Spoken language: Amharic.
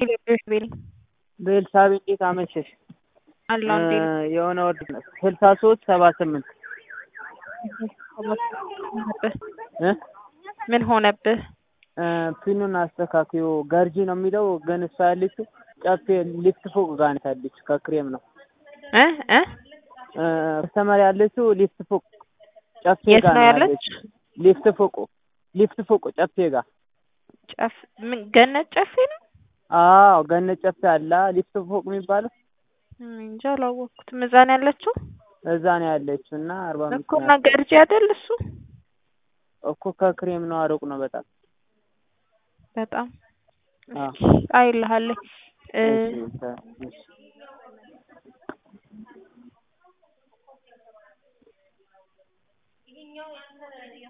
ቤል በኤልሳቤ እንዴት አመሸሽ? አለው እንዴ የሆነ ወድ ስልሳ ሶስት ሰባ ስምንት እ ምን ሆነብህ? ፒኑን አስተካክዮ ገርጂ ነው የሚለው ግን እሷ ያለችው ጨፌ ሊፍት ፎቅ ጋር ናት ያለችው ከክሬም ነው እ እ ከስተመር ያለችው ሊፍት ፎቅ ጨፌ የት ጋር ነው ነው ያለች? ያለችው ሊፍት ፎቁ ሊፍት ፎቁ ጨፌ ጋር ጨፍ ምን ገነት ጨፌ ነው? አዎ ገነት ጨፌ አላ ሊፍት ፎቅ የሚባለው እኔ እንጃ አላወቅኩትም። እዛ ነው ያለችው እዛ ነው ያለችው እና አርባ አምስት እኮ እና ገርጂ አይደል እሱ እኮ ከክሬም ነው አሩቅ ነው በጣም በጣም አዎ አይልሃለኝ እ እሺ እሺ